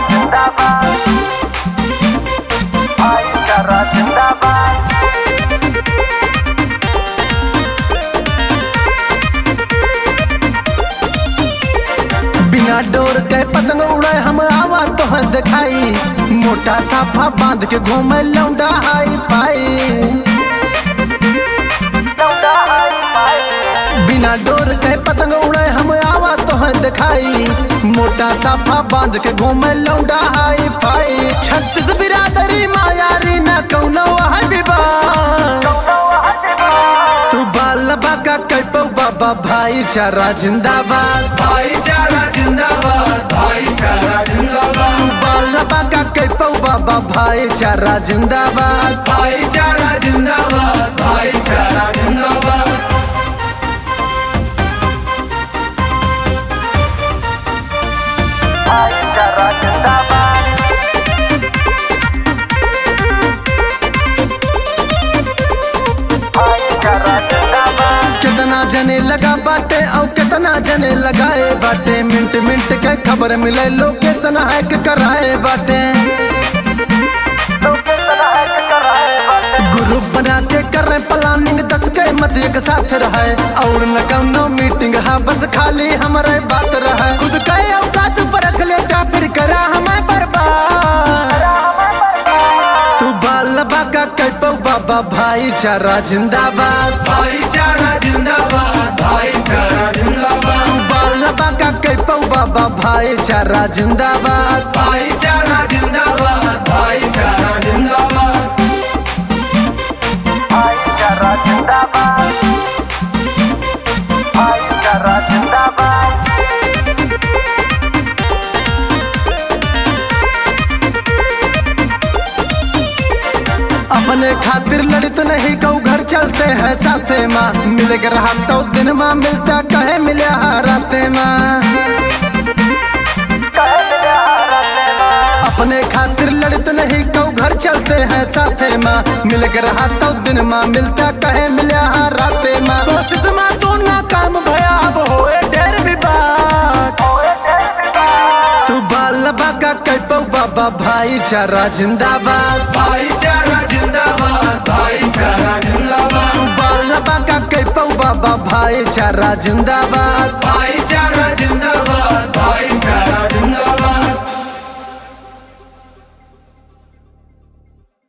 जिंदाबाद भाईचारा जिंदाबाद बिना डोर के पतंग उड़े हम आवा तो दिखाई मोटा साफा बांध के घूमे लौंडा हाई पाई लौटा हाई फाई बिना डोर के पतंग उड़े हम आवा तो दिखाई मोटा साफा बांध के घूमे लौंडा हाई पाई छत्तीस बिरादरी मायारी न कौनो है विवाह तू बाल बाका कैपो बाबा भाईचारा जिंदाबाद भाईचारा जिंदाबाद भाईचारा जिंदाबाद तू बाल बाका कैपो बाबा भाईचारा जिंदाबाद भाईचारा जिंदाबाद भाईचारा जिंदाबाद भाईचारा जिंदाबाद भाईचारा जिंदाबाद कितना जने लगा बाटे और कितना जने लगाए बाटे मिनट मिनट के खबर मिले लोकेशन हैक कराए बाटे लोकेशन हैक कराए बाटे ग्रुप बना के कर रहे प्लानिंग दस के मत एक साथ रहे और न कौनो मीटिंग है बस खाली हमारे बात रहे खुद के औकात पर रख लेता फिर करा हमें बर्बाद तू बाल बाका कैपो बाबा भाईचारा जिंदाबाद भाईचारा जिंदाबाद भाईचारा जिंदाबाद तू बाल बाका कैपो बाबा भाईचारा जिंदाबाद भाईचारा जिंदाबाद भाईचारा जिंदाबाद भाईचारा जिंदाबाद भाईचारा जिंदाबाद अपने खातिर लड़ित नहीं कऊ घर चलते हैं साथे माँ मिल के रहा तो दिन माँ मिलता कहे मिले राते माँ कहे मिले हारते माँ अपने खातिर लड़ित नहीं कऊ घर चलते हैं साथे माँ मिल के रहा तो दिन माँ मिलता कहे मिले राते माँ कोशिश माँ तू नाकाम भया अब होए ढेर विवाद ओए तेरे विवाद तू बाल बाका कैपो बाबा भाईचारा जिंदाबाद भाईचारा जिंदाबाद भाईचारा जिंदाबाद तू बाल बाका कैपो बाबा भाईचारा जिंदाबाद भाईचारा